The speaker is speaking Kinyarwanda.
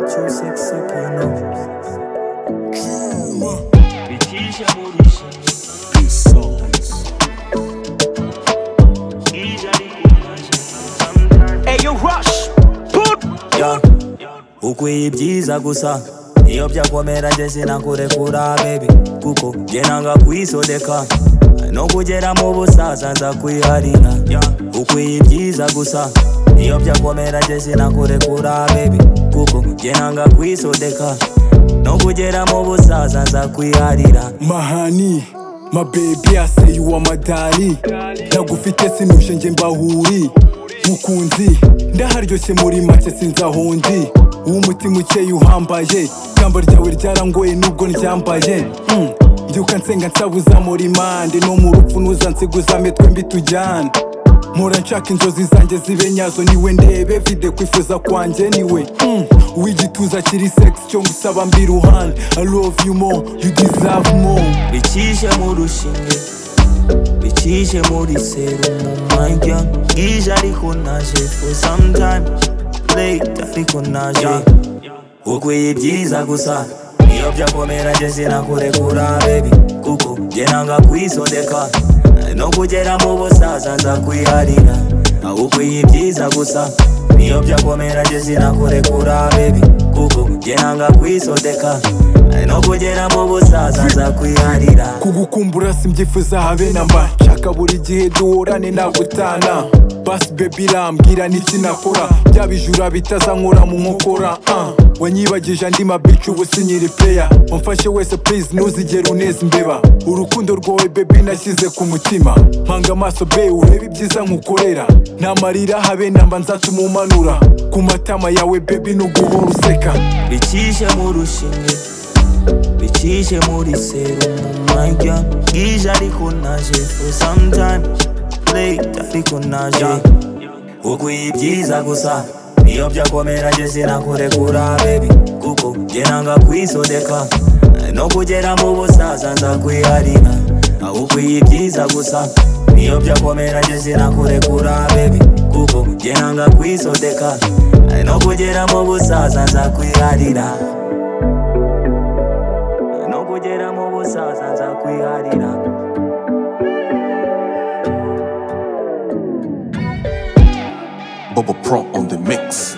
cyose kino Bitije murisha Ija rikumaje Sometimes Ayo rush, put Ya, ukwiye ibyiza gusa iyo byakomera njye sinakurekura baby kuko njye nanga kwisodeka no kugera mu busaza nza kwiharira Ya, ukwiye ibyiza gusa iyo byakomera njye sinakurekura baby kuko njye nanga kwisodeka no kugera mu busaza nza kwiharira mahani mabebi aseyuwa madari ndagufite sinushe nje mbahuri mukunzi ndaharyoshye muri make sinzahondi w'umutima ukeye uhambaye ikamba ryawe ryarangoye nubwo ndyambaye Mm. mbyuka nsenga nsabuza muri mande no mu rupfu nuzansiguza twembi tujyana mpora nshaka inzozi zanjye zibe nyazo niwe ndebe vide kwifuza kwanjye niwe Mm. uw'igituza kiri sex cyo ngusaba mbi ruhande i love you more you deserve more bicishe mu rushinge bicishe muri serumu majya bwije ariko naje for sometime late ariko naje ukwiye ibyiza gusa iyo byakomera njye sinakurekura baby kuko njye nanga kwisodeka no kugera mu busaza nza kwiharira ukwiye ibyiza gusa iyo byakomera njye sinakurekura baby kuko njye nanga kwisodeka no kugera mu busaza nza kwiharira kugukumbura simbyifuza habe namba nshaka buri gihe duhorane nagutana basi bebi rambwira n'iki nakora bya bijura bitazankora mu nkokora uh. wanyibagije andi mabici ubu sinyiri peya wamfashe wese please ntuzigere uneza imbeba urukundo rwawe bebi nashyize ku mutima mpanga amaso be urebe ibyiza nkukorera namarira habe namba nzatuma umanura ku matama yawe bebi nuguhora useka bicishe mu rushinge bicishe muri serumu majya bwije ariko naje for sometime late ariko naje ukwiye ibyiza gusa iyo byakomera njye sinakurekura baby kuko njye nanga kwisodeka no kugera mu busaza nza kwiharira ukwiye ibyiza gusa iyo byakomera njye sinakurekura baby kuko njye nanga kwisodeka no kugera mu busaza nza kwiharira no kugera mu busaza nza kwiharira Bubba Pro on the mix.